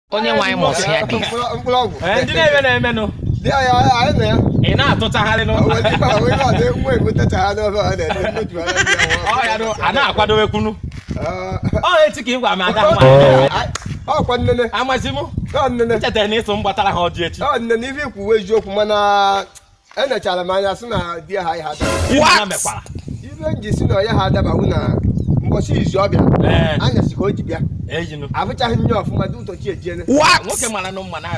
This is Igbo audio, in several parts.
onye nwe anyị mụsị ya dị mkpụrụ ọgwụ Ee, ndị na-eme na-emenụ dị anyị anyị na ya ị na-atụchagharịnụ onwe ife ahụ ihe ọdị nwa ebutacha ha n'ofe ọ na-ede mmeju anya ndị ahụ. ọ ya nụ a na-akwadowekwunu Ah, ọ echi ka ị gwa m ada nwa ah, ọkwa nnene amazi m ọ nnene chetara na ịsụ m gbatara ha ọjị echi ọ nnene ife ikwuwe eziokwu mana enechara m anya sị na di ha ya ha daba Ihe What? ha mekwara ife nji si na ya ha adabawu na mbọchị izu ọ bịara Ee. anyasị ka o ji bịa ejinụ abụchaghị nye ọfụma dị ụtọchi ejiene what nwoke mara nụ mma na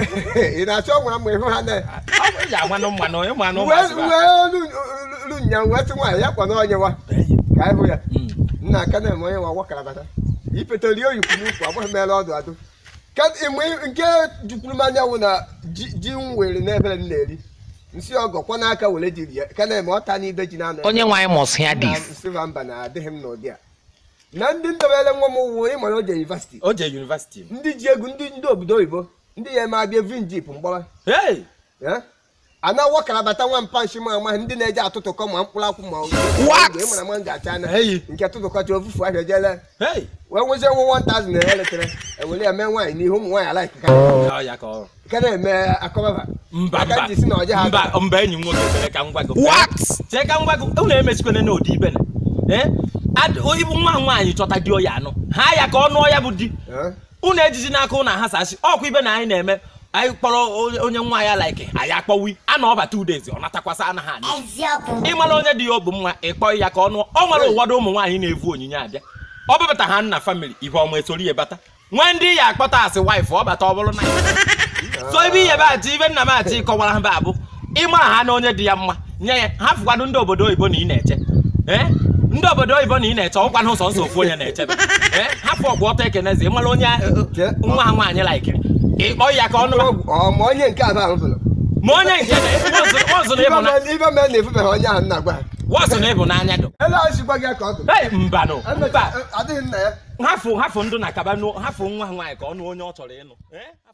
ị na-achọ gwara m ịhụ ha na ọ bụ eji agwa nụ mma na onye ma nụ wee ru nya wee sị nwaanyị ya kwa na onye wa ka anyị hụ ya nna aka na-eme onye nwa gwakara bata ipetali oyikwu n'ukwu agbaghị mere ọdụ adụ Ka ịmụ nke jukwuru m anya wụ na ji ji m were n'ebere m na-eri nsị ọgọ kwa n'aka were jiri ya ka na-eme ọta n'ibe ji na-anọ onye nwe anyị mụsị ya dị na nsịba mba na adịghị m n'ụdị a na ndị ndebere nwa m wụ ịmara oje yunivasiti o je yunivasiti ndị ji egwu ndị ndị obodo oyibo ndị ya eme abịa vinjip mgbawa hey Ya? a na-awọ karabata nwa mpanshi ma amaghị ndị na-eji atụtụkọ ma mkpụrụ akwụ ma What? ị mara ma m ga-acha anya Hey. nke tụtụkọcha ofufu ahịa jele hey wee nwezie nwe 1000 na eletere ewere ya mee nwaanyị n'ihu ụmụ nwaanyị alaik ọ ya ka ọ ka na-eme akọbaba mba aka mba ji si na ọje ha mba mba enyi m nwoke chere ka m gwa gị what chee ka m gwa gị unu emechikwene n'ụdị ibe na ee Ad- ibu nwa nwaanyị chọta di ya anụ ha ya ka ọ nụọ ya bụ di Eh? unu ejiji n'aka ụnụ ahasasị ọkwa ibe na anyị na-eme anyị kpọrọ onye- onye nwa ya like anyị akpọwi a na ọba two days ọ natakwasa anaghị anyị Eziokwu. ịmara onye dị ya obu mma ịkpọ ya ka ọ nụọ ọ nwere ụfọdụ ụmụ nwaanyị na-evu onyinye abịa ọ bụbata ha nna famili ihe ọma esori ya bata nwee ndị ya akpọta asị waịfụ ọ bata ọ bụrụ na so ibe ihe bachi ibe nna m achị kọwara ha ba abụ ịmara ha na onye dị ya mma nye ya ha fụkwanụ ndị obodo oyibo na ị na-eche ee ndị obodo oyibo na ị na-eche ọkwanụ ụzọ nsọ ofu onye na-echebe ee hapụ ọgwụ ọtọ ekenezi ịmara onye eh, nwa ha nwaanyị laikiri ịkpọ ya ka ọ nụrụ Ọgwụ- ọ ma onye nke abụ ahụ bụrụ ma onye nke wọzụ na ịbụ na ibe mee na-efubeghị onye ahụ nna gwa ha wọzụ na ịbụ n'anya dụ ele ọchịkwa gị ka ọ dụ Hey, mbanụ mba adịghị nna ya hafụ hafụ ndụ na kaba nụ hafụ nwa nwaanyị ka ọ nụ onye ọ chọrọ ịnụ Eh?